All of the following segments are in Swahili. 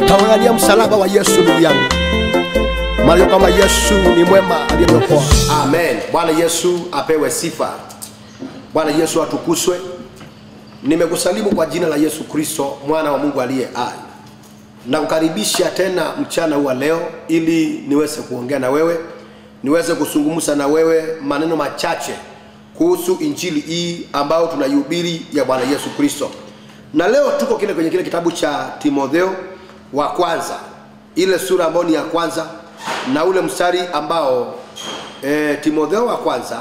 Tawangania msalaba wa Yesu ndugu yangu, maana kama Yesu ni mwema aliyeniokoa. Amen. Bwana Yesu apewe sifa. Bwana Yesu atukuzwe. Nimekusalimu kwa jina la Yesu Kristo mwana wa Mungu aliye hai. Nakukaribisha tena mchana huu wa leo ili niweze kuongea na wewe, niweze kuzungumza na wewe maneno machache kuhusu injili hii ambayo tunaihubiri ya Bwana Yesu Kristo. Na leo tuko kile kwenye kile kitabu cha Timotheo wa kwanza, ile sura ambayo ni ya kwanza na ule mstari ambao e, Timotheo wa kwanza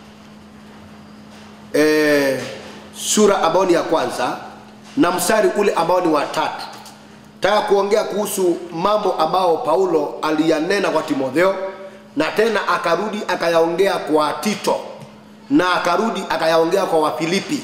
e, sura ambayo ni ya kwanza na mstari ule ambao ni wa tatu. Nataka kuongea kuhusu mambo ambao Paulo aliyanena kwa Timotheo na tena akarudi akayaongea kwa Tito na akarudi akayaongea kwa Wafilipi,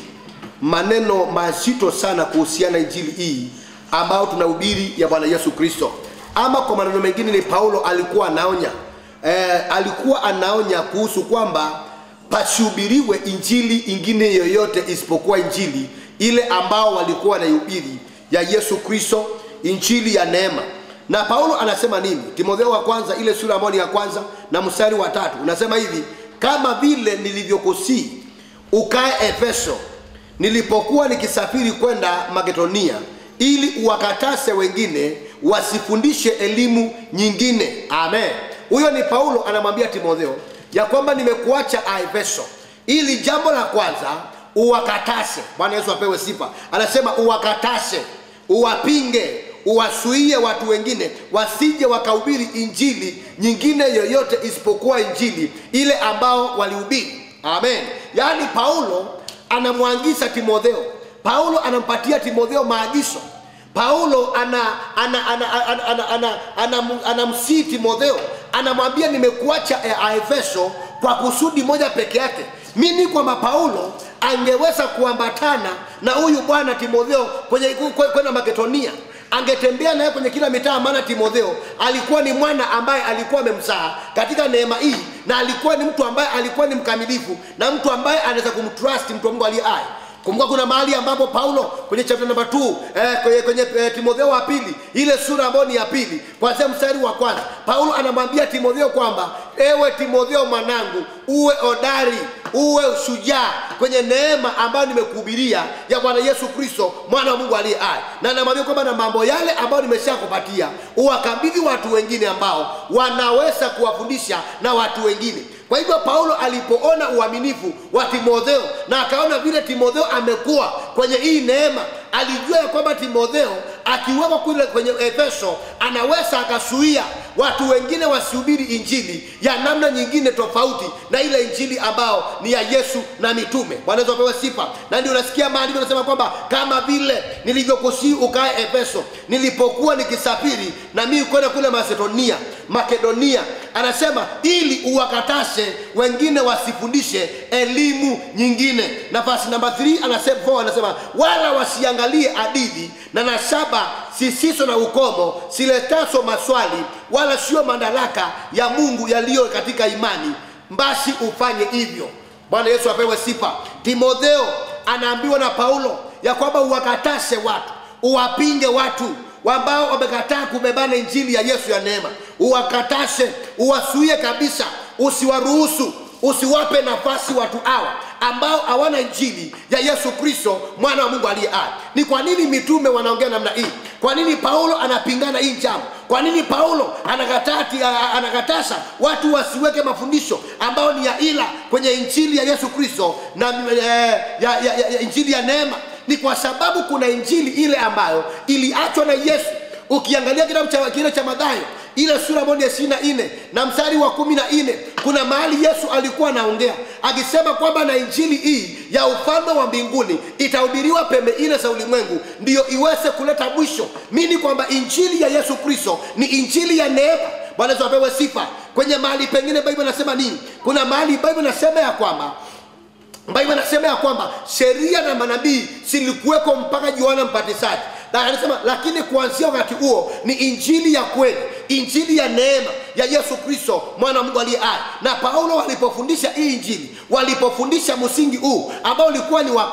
maneno mazito sana kuhusiana injili hii ambayo tunahubiri ya Bwana Yesu Kristo. Ama kwa maneno mengine ni Paulo alikuwa anaonya e, alikuwa anaonya kuhusu kwamba pasihubiriwe injili ingine yoyote isipokuwa injili ile ambao walikuwa wanaihubiri ya Yesu Kristo, injili ya neema. Na Paulo anasema nini? Timotheo wa kwanza ile sura ambayo ni ya kwanza na mstari wa tatu unasema hivi, kama vile nilivyokusii ukae Efeso nilipokuwa nikisafiri kwenda Makedonia, ili uwakatase wengine wasifundishe elimu nyingine. Amen. Huyo ni Paulo anamwambia Timotheo ya kwamba nimekuacha Efeso ili jambo la kwanza uwakatase. Bwana Yesu apewe sifa. Anasema uwakatase, uwapinge, uwasuie watu wengine wasije wakahubiri injili nyingine yoyote isipokuwa injili ile ambao walihubiri. Amen. Yaani Paulo anamwangisha Timotheo, Paulo anampatia Timotheo maagizo. Paulo ana ana ana ana ana ana ana anamsii Timotheo, anamwambia nimekuacha Efeso kwa kusudi moja peke yake. Mimi kwamba Paulo angeweza kuambatana na huyu bwana Timotheo kwenye kwenda Makedonia, angetembea naye kwenye kila mitaa, maana Timotheo alikuwa ni mwana ambaye alikuwa amemzaa katika neema hii, na alikuwa ni mtu ambaye alikuwa ni mkamilifu na mtu ambaye anaweza kumtrust mtu wa Mungu aliye hai. Kumbuka kuna mahali ambapo Paulo kwenye chapter number 2 eh, kwenye, kwenye eh, Timotheo wa pili ile sura ambayo ni ya pili kuanzia mstari wa kwanza Paulo anamwambia Timotheo kwamba ewe Timotheo mwanangu, uwe odari, uwe shujaa kwenye neema ambayo nimekuhubiria ya Bwana Yesu Kristo mwana wa Mungu aliye hai, na anamwambia kwamba na mambo yale ambayo nimeshakupatia uwakabidhi watu wengine ambao wanaweza kuwafundisha na watu wengine. Kwa hivyo Paulo alipoona uaminifu wa Timotheo na akaona vile Timotheo amekuwa kwenye hii neema, alijua ya kwamba Timotheo akiwekwa kule kwenye Efeso anaweza akasuia watu wengine wasihubiri injili ya namna nyingine tofauti na ile injili ambao ni ya Yesu na mitume. Bwana Yesu apewe sifa. Na ndio unasikia maandiko yanasema kwamba kama vile nilivyokusii ukae Efeso nilipokuwa nikisafiri na mimi kwenda kule Macedonia, Makedonia, anasema ili uwakatase wengine wasifundishe elimu nyingine. Nafasi namba 3 anasema 4 anasema wala wasiangalie hadithi na nasaba sisiso na ukomo siletaso maswali wala sio madaraka ya Mungu yaliyo katika imani, basi ufanye hivyo. Bwana Yesu apewe sifa. Timotheo anaambiwa na Paulo ya kwamba uwakatase watu, uwapinge watu ambao wamekataa kubebana injili ya Yesu ya neema, uwakatase, uwasuie kabisa, usiwaruhusu usiwape nafasi watu hawa ambao hawana injili ya Yesu Kristo mwana wa Mungu aliye hai. Ni kwa nini mitume wanaongea namna hii? Kwa nini Paulo anapingana hii jambo? Kwa nini Paulo anakatati, anakatasa watu wasiweke mafundisho ambayo ni ya ila kwenye injili ya Yesu Kristo na eh, ya, ya, ya, ya injili ya neema? Ni kwa sababu kuna injili ile ambayo iliachwa na Yesu. Ukiangalia kitabu cha kile cha Mathayo ile sura moja ishirini na nne na mstari wa kumi na nne kuna mahali Yesu alikuwa anaongea akisema kwamba na injili hii ya ufalme wa mbinguni itahubiriwa pembe ile za ulimwengu, ndiyo iweze kuleta mwisho. Mini kwamba injili ya Yesu Kristo ni injili ya neema. Bwana Yesu apewe sifa. Kwenye mahali pengine Biblia inasema nini? Kuna mahali Biblia inasema ya kwamba Biblia inasema ya kwamba sheria na manabii silikuweko mpaka Yohana Mbatizaji na anasema lakini kuanzia wakati huo ni injili ya kweli, injili ya neema ya Yesu Kristo mwana wa Mungu aliye hai. Na Paulo walipofundisha hii injili, walipofundisha msingi huu ambao ulikuwa ni wa kwanza,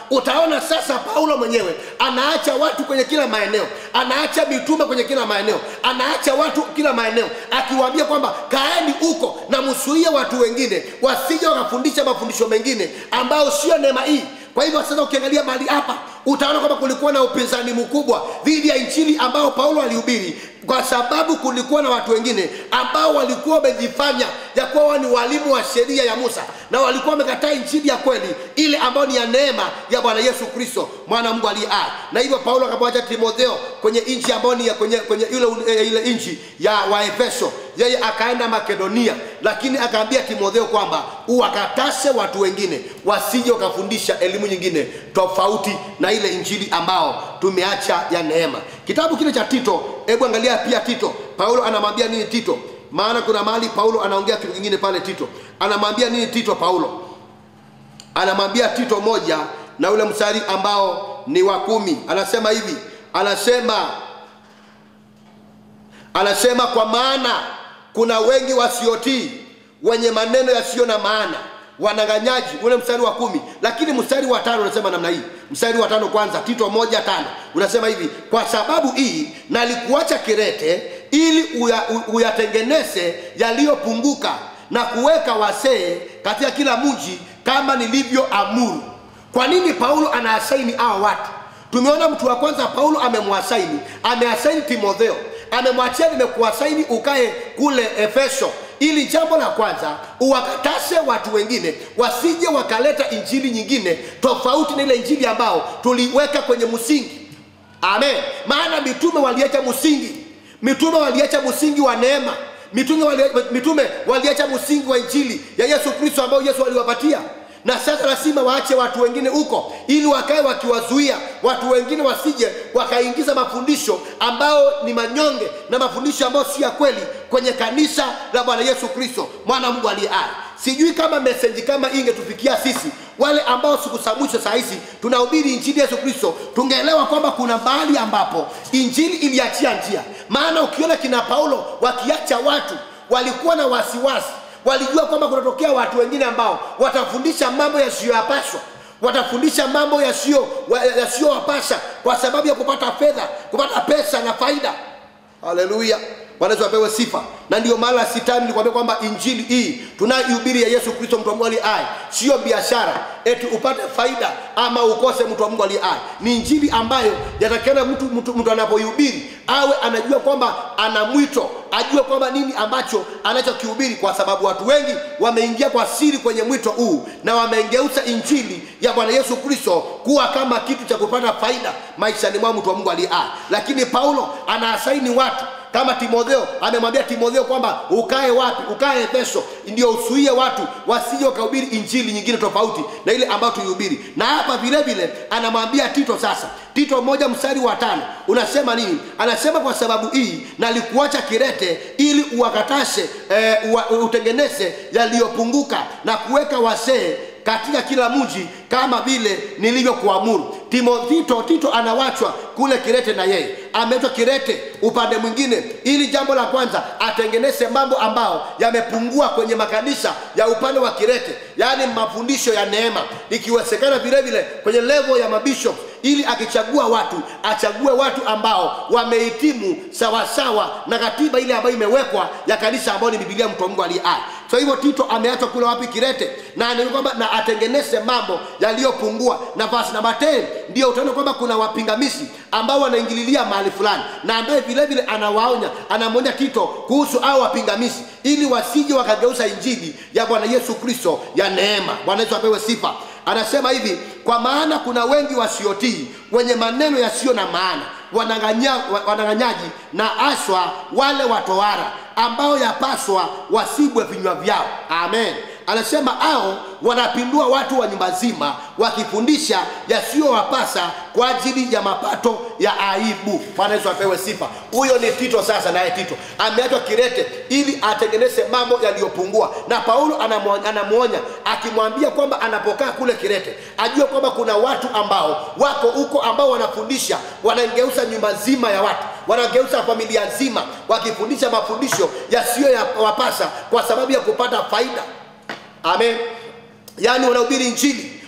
utaona sasa paulo mwenyewe anaacha watu kwenye kila maeneo anaacha mitume kwenye kila maeneo anaacha watu kila maeneo akiwaambia kwamba kaeni huko na msuie watu wengine wasije wakafundisha mafundisho mengine ambayo sio neema hii kwa hivyo sasa ukiangalia mahali hapa utaona kwamba kulikuwa na upinzani mkubwa dhidi ya injili ambao paulo alihubiri kwa sababu kulikuwa na watu wengine ambao walikuwa wamejifanya ya kuwa wao ni walimu wa sheria ya musa na walikuwa wamekataa injili ya kweli ile ambayo ni ya neema ya bwana yesu kristo mwana mungu aliye hai na hivyo paulo akamwacha timotheo kwenye nchi ambayo ni ya kwenye, kwenye ile, ile, ile nchi ya waefeso yeye akaenda makedonia lakini akaambia timotheo kwamba uwakatase watu wengine wasije wakafundisha elimu nyingine tofauti na ile injili ambao tumeacha ya neema kitabu kile cha tito hebu angalia pia tito paulo anamwambia nini tito maana kuna mahali paulo anaongea kitu kingine pale tito anamwambia nini tito paulo anamwambia tito moja na ule mstari ambao ni wa kumi anasema hivi anasema anasema kwa maana kuna wengi wasiotii wenye maneno yasiyo na maana wanang'anyaji ule mstari wa kumi lakini mstari wa tano unasema namna hii mstari wa tano kwanza tito moja tano unasema hivi kwa sababu hii nalikuacha kirete ili uya, u- uyatengeneze yaliyopunguka na kuweka wasee katika kila mji kama nilivyoamuru kwa nini paulo anaasaini hawa watu tumeona mtu wa kwanza paulo amemwasaini ameasaini timotheo amemwachia nimekuasaini ukae kule efeso ili jambo la kwanza uwakatase watu wengine wasije wakaleta injili nyingine tofauti na ile injili ambao tuliweka kwenye msingi amen maana mitume waliacha msingi mitume waliacha msingi wa neema mitume wali- mitume waliacha msingi wa injili ya yesu kristo ambao yesu aliwapatia na sasa lazima waache watu wengine huko ili wakae wakiwazuia watu wengine wasije wakaingiza mafundisho ambao ni manyonge na mafundisho ambayo si ya kweli kwenye kanisa la bwana yesu kristo mwana wa mungu aliye hai sijui kama meseji kama hii ingetufikia sisi wale ambao siku za mwisho saa hizi tunahubiri injili yesu kristo tungeelewa kwamba kuna mahali ambapo injili iliachia njia maana ukiona kina paulo wakiacha watu walikuwa na wasiwasi walijua kwamba kunatokea watu wengine ambao watafundisha mambo yasiyoyapaswa watafundisha mambo yasiyo wa- yasiyowapasha kwa sababu ya kupata fedha kupata pesa na faida haleluya wanaweza wapewe sifa na ndio maana sitani nilikwambia kwamba injili hii tunayohubiri ya yesu kristo mtu wa mungu aliye hai sio biashara eti upate faida ama ukose mtu wa mungu aliye hai ni injili ambayo yatakana mtu, mtu, mtu anapoihubiri awe anajua kwamba ana mwito ajue kwamba nini ambacho anachokihubiri kwa sababu watu wengi wameingia kwa siri kwenye mwito huu na wameingeuza injili ya bwana yesu kristo kuwa kama kitu cha kupata faida maishani mwao mtu wa mungu aliye hai lakini paulo anaasaini watu kama timotheo amemwambia timotheo kwamba ukae wapi ukae efeso ndio usuie watu wasije wakahubiri injili nyingine tofauti na ile ambayo tuihubiri na hapa vile vile anamwambia tito sasa tito moja mstari wa tano unasema nini anasema kwa sababu hii nalikuacha kirete ili uwakatashe e, utengeneze yaliyopunguka na kuweka wasee katika kila mji kama vile nilivyokuamuru timotito tito anawachwa kule kirete na yeye ameitwa kirete upande mwingine ili jambo la kwanza atengeneze mambo ambao yamepungua kwenye makanisa ya upande wa kirete yaani mafundisho ya neema ikiwezekana vile vile kwenye levo ya mabishop ili akichagua watu achague watu ambao wamehitimu sawasawa na katiba ile ambayo imewekwa ya kanisa ambayo ni bibilia mtu wa mungu aliye hai kwa hivyo tito ameachwa kule wapi kirete na anaona kwamba na atengeneze mambo yaliyopungua na verse namba 10 ndio utaona kwamba kuna wapingamizi ambao wanaingililia mahali fulani na ambaye vile vile anawaonya anamwonya tito kuhusu hao wapingamizi ili wasije wakageuza injili ya bwana yesu kristo ya neema bwana yesu apewe sifa anasema hivi kwa maana kuna wengi wasiotii wenye maneno yasiyo na maana wanang'anya- wa- wanang'anyaji na aswa wale watoara ambao yapaswa wasibwe vinywa vyao amen anasema hao wanapindua watu wa nyumba zima wakifundisha yasiyowapasa kwa ajili ya mapato ya aibu bwana yesu apewe sifa huyo ni tito sasa naye tito ameachwa kirete ili atengeneze mambo yaliyopungua na paulo anamwo- anamwonya akimwambia kwamba anapokaa kule kirete ajue kwamba kuna watu ambao wako huko ambao wanafundisha wanageuza nyumba nzima ya watu wanageuza familia nzima wakifundisha mafundisho yasiyo ya wapasa kwa sababu ya kupata faida amen yaani wanahubiri injili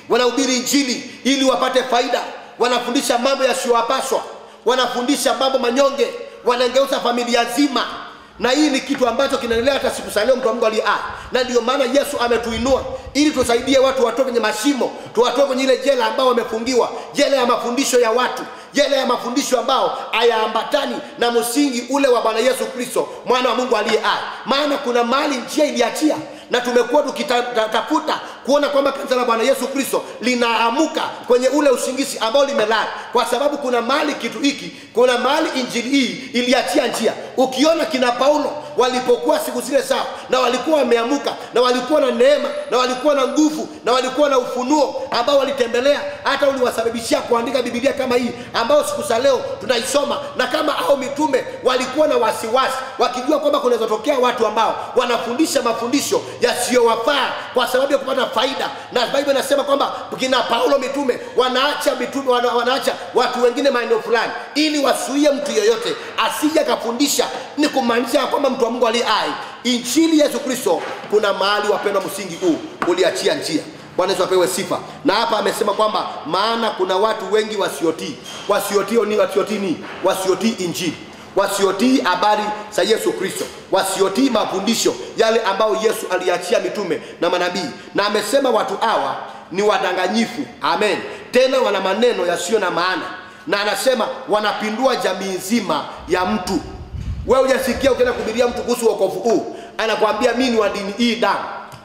wanahubiri injili ili wapate faida wanafundisha mambo yasiyowapaswa wanafundisha mambo manyonge wanangeuza familia nzima na hii ni kitu ambacho kinaendelea hata siku za leo mtu wa mungu aliye hai na ndio maana yesu ametuinua ili tusaidie watu watoke kwenye mashimo tuwatoe kwenye ile jela ambao wamefungiwa jela ya mafundisho ya watu jela ya mafundisho ambao hayaambatani na msingi ule wa bwana yesu kristo mwana wa mungu aliye hai maana kuna mahali njia iliachia na tumekuwa tukitafuta kuona kwamba kanisa la bwana yesu kristo linaamuka kwenye ule usingizi ambao limelala kwa sababu kuna mahali kitu hiki kuna mahali injili hii iliachia njia ukiona kina paulo walipokuwa siku zile zao na walikuwa wameamuka na walikuwa na neema na walikuwa na nguvu na walikuwa na ufunuo ambao walitembelea hata uliwasababishia kuandika bibilia kama hii ambao siku za leo tunaisoma na kama au mitume walikuwa na wasiwasi wakijua kwamba kunaweza tokea watu ambao wanafundisha mafundisho yasiyowafaa kwa sababu ya kupata faida na bible inasema kwamba kina paulo mitume wanaacha mitume wana, wanaacha watu wengine maeneo fulani ili wasuie mtu yeyote asije akafundisha ni kumaanisha kwamba mtu wa mungu aliye hai injili yesu kristo kuna mahali wapendwa msingi huu uliachia njia bwana yesu apewe sifa na hapa amesema kwamba maana kuna watu wengi wasiotii wasiotii ni wasiotii ni wasiotii injili wasiotii habari za yesu kristo wasiotii mafundisho yale ambayo yesu aliachia mitume na manabii na amesema watu hawa ni wadanganyifu amen tena wana maneno yasiyo na maana na anasema wanapindua jamii nzima ya mtu wewe hujasikia ukienda kuhubiria mtu kuhusu wokovu huu anakwambia mi ni wa dini hii damu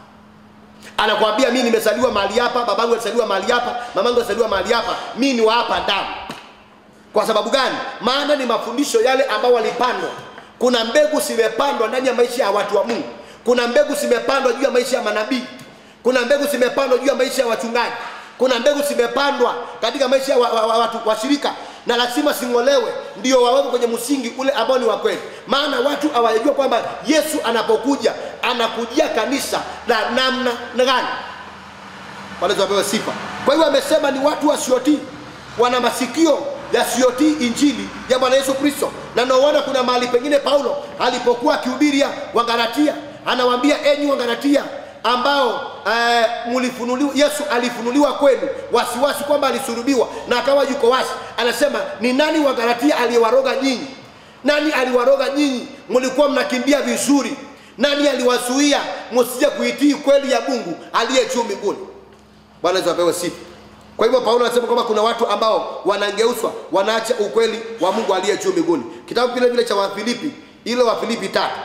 anakwambia mi nimezaliwa mahali hapa babangu alizaliwa mahali hapa mamangu alizaliwa mahali hapa mi ni wa hapa damu kwa sababu gani maana ni mafundisho yale ambao walipandwa kuna mbegu zimepandwa ndani ya maisha ya watu wa mungu kuna mbegu zimepandwa juu ya maisha ya manabii kuna mbegu zimepandwa juu ya maisha ya wachungaji kuna mbegu zimepandwa katika maisha ya wa, wa, wa, watu washirika na lazima sing'olewe ndio waweke kwenye msingi ule ambao ni wa kweli maana watu hawajajua kwamba yesu anapokuja anakujia kanisa la namna gani wanaweza wapewe sifa kwa hiyo amesema ni watu wasiotii wana masikio yasiyotii injili ya bwana yesu kristo na naona kuna mahali pengine paulo alipokuwa akihubiria wangalatia anawaambia enyi wangalatia ambao eh, mlifunuliwa yesu alifunuliwa kwenu wasiwasi kwamba alisulubiwa na akawa yuko wasi anasema ni nani wagalatia aliyewaroga nyinyi nani aliwaroga nyinyi mlikuwa mnakimbia vizuri nani aliwazuia msije kuitii kweli ya mungu aliye juu mbinguni bwana yesu apewe sifa kwa hivyo paulo anasema kwamba kuna watu ambao wanangeuswa wanaacha ukweli wa mungu aliye juu mbinguni kitabu vile vile cha wafilipi ile wafilipi tatu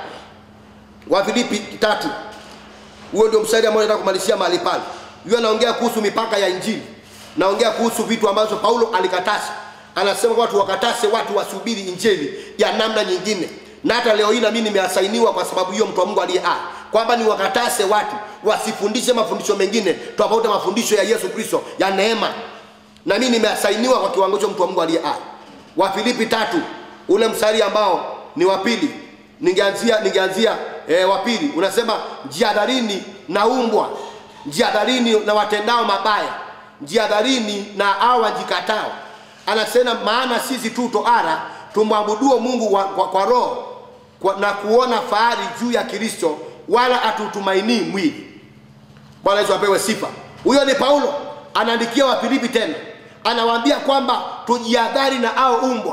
wafilipi tatu huo ndio mstari ambao nataka kumalizia mahali pale huyo anaongea kuhusu mipaka ya injili naongea kuhusu vitu ambazo paulo alikatasa anasema watu wakatase watu wasubiri injili ya namna nyingine na hata leo hii nami nimeasainiwa kwa sababu hiyo mtu wa mungu aliye hai kwamba ni wakatase watu wasifundishe mafundisho mengine tofauti mafundisho ya yesu kristo ya neema na mimi nimeasainiwa kwa kiwango hicho mtu wa mungu aliye hai wafilipi tatu ule mstari ambao ni wa pili ningeanzia ningeanzia e, wa pili unasema jiadharini na umbwa jiadharini na watendao mabaya jiadharini na hao wajikatao anasema maana sisi tu toara tumwabuduo mungu wa, kwa, kwa roho kwa, na kuona fahari juu ya kristo wala hatutumainii mwili bwana yesu apewe sifa huyo ni paulo anaandikia wafilipi tena anawaambia kwamba tujiadhari na ao umbwa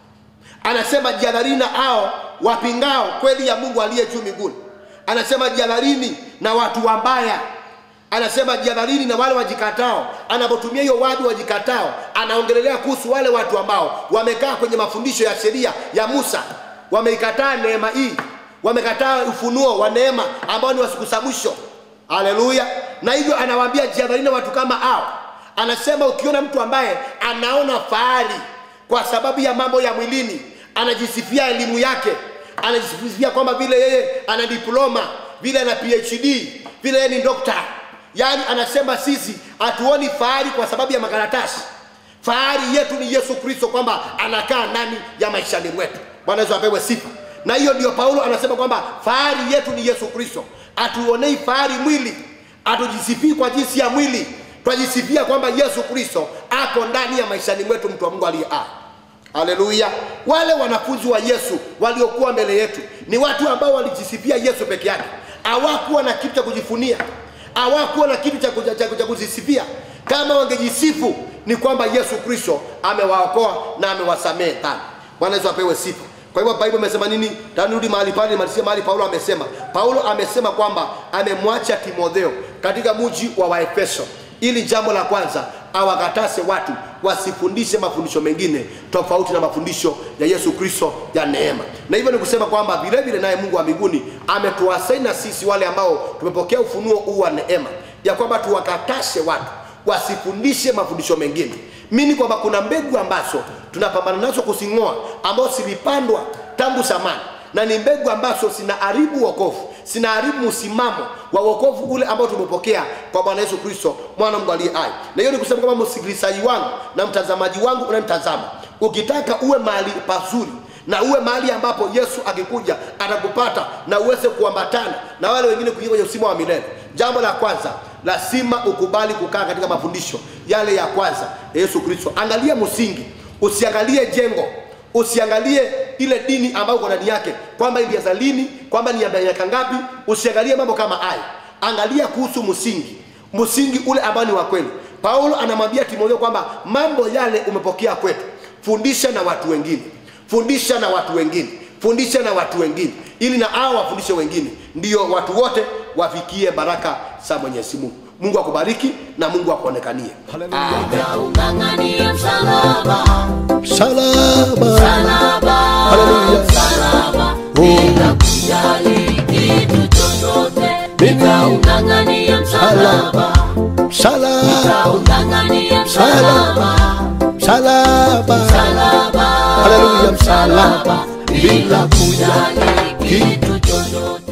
anasema jiadharini na ao wapingao kweli ya mungu aliye juu mbinguni anasema jiadharini na watu wambaya anasema jiadharini na wale wajikatao anapotumia hiyo wadu wajikatao anaongelelea kuhusu wale watu ambao wamekaa kwenye mafundisho ya sheria ya musa wameikataa neema hii wamekataa ufunuo wa neema ambao ni wa siku za mwisho haleluya na hivyo anawaambia jiadharini na watu kama hao anasema ukiona mtu ambaye anaona fahari kwa sababu ya mambo ya mwilini anajisifia elimu yake anajisifia kwamba vile yeye ana diploma vile ana phd vile yeye ni dokta yaani anasema sisi hatuoni fahari kwa sababu ya makaratasi fahari yetu ni yesu kristo kwamba anakaa ndani ya maishani mwetu bwana yesu apewe sifa na hiyo ndio paulo anasema kwamba fahari yetu ni yesu kristo hatuonei fahari mwili hatujisifii kwa jinsi ya mwili twajisifia kwamba yesu kristo ako ndani ya maishani mwetu mtu wa mungu aliye hai haleluya wale wanafunzi wa yesu waliokuwa mbele yetu ni watu ambao walijisifia yesu peke yake hawakuwa na kitu cha kujifunia hawakuwa na kitu cha, cha, cha, cha kujisifia kama wangejisifu ni kwamba yesu kristo amewaokoa na amewasamehe dhambi bwana yesu apewe sifa kwa hivyo bible imesema nini tanirudi mahali pale nimalizie mahali paulo amesema paulo amesema kwamba amemwacha timotheo katika mji wa waefeso ili jambo la kwanza awakatase watu wasifundishe mafundisho mengine tofauti na mafundisho ya yesu kristo ya neema na hivyo ni kusema kwamba vile vile naye mungu wa mbinguni ametuwasaina sisi wale ambao tumepokea ufunuo huu wa neema ya kwamba tuwakatashe watu wasifundishe mafundisho mengine mini kwamba kuna mbegu ambazo tunapambana nazo kuzing'oa ambazo zilipandwa tangu zamani na ni mbegu ambazo zinaharibu wokovu zinaharibu msimamo wa wokovu ule ambao tumepokea kwa bwana yesu kristo mwana mungu aliye hai na hiyo ni kusema kwamba msikilizaji wangu na mtazamaji wangu unanitazama ukitaka uwe mahali pazuri na uwe mahali ambapo yesu akikuja atakupata na uweze kuambatana na wale wengine kuingia kwenye usima wa milele jambo la kwanza lazima ukubali kukaa katika mafundisho yale ya kwanza ya yesu kristo angalia msingi usiangalie jengo usiangalie ile dini ambayo uko ndani yake kwamba ilianza lini kwamba ni ya miaka ngapi usiangalie mambo kama hayo angalia kuhusu msingi msingi ule ambao ni wa kweli paulo anamwambia timotheo kwamba mambo yale umepokea kwetu fundisha na watu wengine fundisha na watu wengine fundisha na watu wengine ili na hao wafundishe wengine ndiyo watu wote wafikie baraka za mwenyezi mungu mungu akubariki na mungu akuonekanie Akaung'ang'ania msalaba, salama msalaba, Haleluya. msalaba, bila kujali kitu chochote. Nikaung'ang'ania msalaba, salama nikaung'ang'ania msalaba, salama msalaba, Haleluya. msalaba, bila kujali kitu chochote.